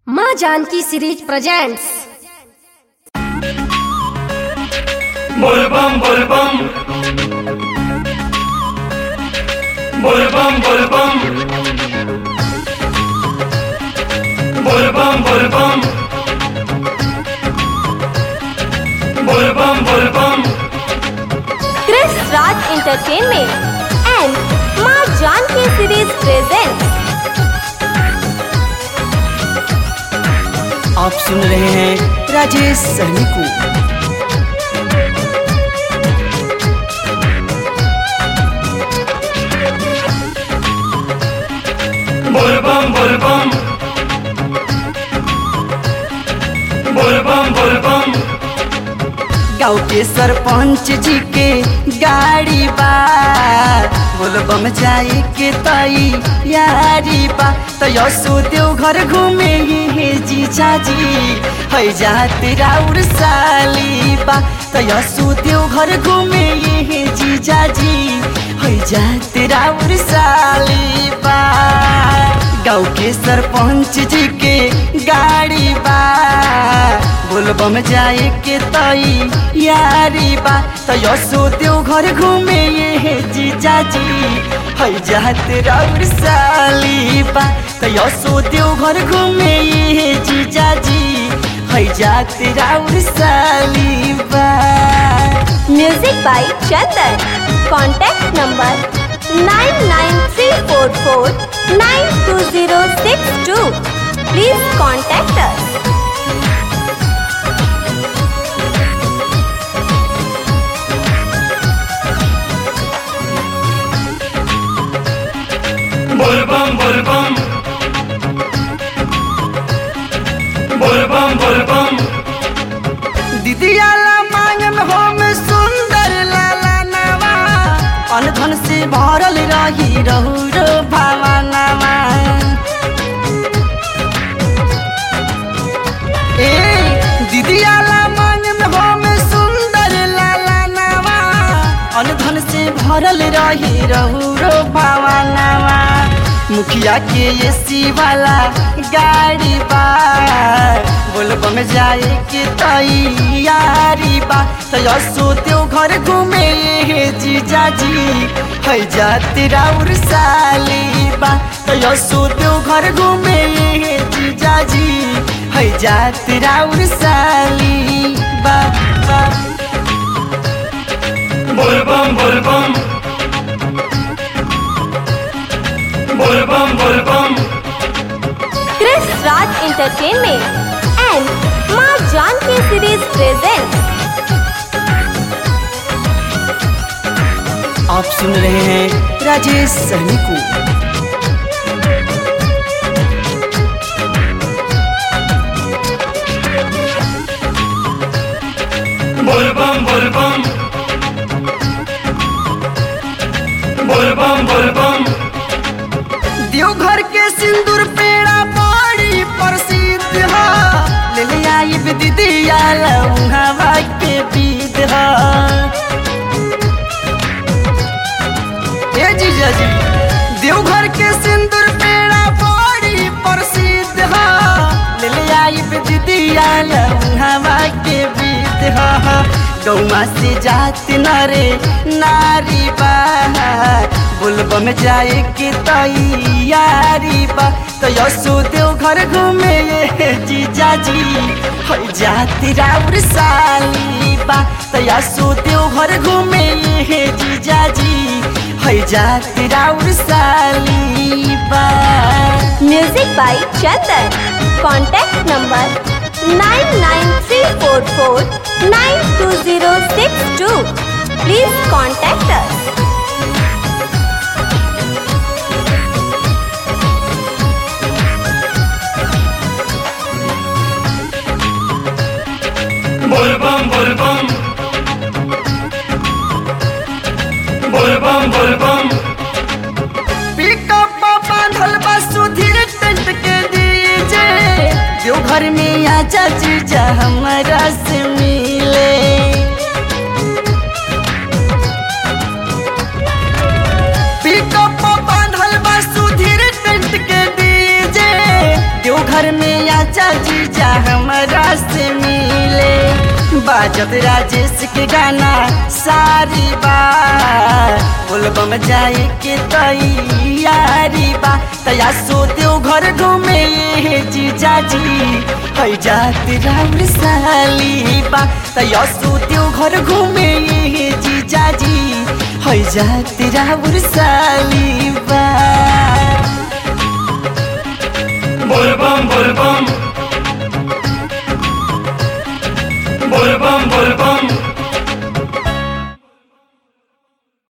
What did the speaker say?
माँ Janaki series presents Bolbam bolbam Bolbam bolbam Bolbam bolbam Bolbam bolbam Chris Raj Entertainment and Ma Janki Series presents आप सुन रहे हैं राजेश सहनी को Bolbam bolbam Bolbam bolbam गाँव के सरपंच जी के गाड़ी बा बोलबम जाए के तई यारी बा तो यसो देव घर घूमे हे जीजा जी है जाते राउर साली बा तो यसो देव घर घूमे हे जीजा जी है जाते राउर साली बा गाँव के सरपंच जी के गाड़ी बा बोलबम जाए के तई यारी बा तो यसो देव घर घूमे ये जीजा जी है जात राउर साली बा तो यसो देव घर घूमे ये जीजा जी है जात राउर साली बा Music by Chandan. Contact number 99344 Please contact us. Bolbam bolbam Bolbam bolbam दीदियाला मांगन हम सुंदर लाला नवा अनधन से भरल रही रहु रो भावनावा ए दीदियाला मांगन हम सुंदर लाला नवा अनधन से भरल रही रहु रो भावनावा मुखिया के एसी वाला गाड़ी बा बोलबम जाए के तैयारी बा तो यसो त्यो घर घूमे हे जीजा जी है जाते राउर साली बा तो यसो त्यो घर घूमे हे जीजा जी है जाते राउर साली बा बा Bolbam bolbam Bolbam bolbam Chris Raj Entertainment and Ma Janki Series presents आप सुन रहे हैं राजेश सहनी को Bolbam bolbam Bolbam bolbam Deoghar के सिंदूर पेड़ा बड़ी प्रसिद्ध है ले ले आई दीदी हवा के बीत है ए जीजा जी देवघर के सिंदूर पेड़ा बड़ी प्रसिद्ध है ले ले आई दीदी हवा के बीत है गौमा से जात नरे नारी बा बोलबम जाए के तैयारी बा तो यसो देव घर घूमे ये जीजा जी है जाती राउर साली बा तो यसो देव घर घूमे ये जीजा जी है जाती राउर साली बा Music by Chandan. Contact number 99344 Please contact us. Bolbam bolbam Bolbam bolbam pickup बांधल बा सुधीर टेंट के दीजे जो घर में आजा जीजा हमारा से मिले पिकअप बांधल बा सुधीर टेंट के दीजे जो घर में आचा जीजा हमरा से मिले बाजत राजेश के गाना सारी बार बोलबम जाए के तैयारी बा तया सोते घर घूमे ये जीजा जी है जाती राम साली बा तया सोते घर घूमे ये जीजा जी है जाती राम साली बा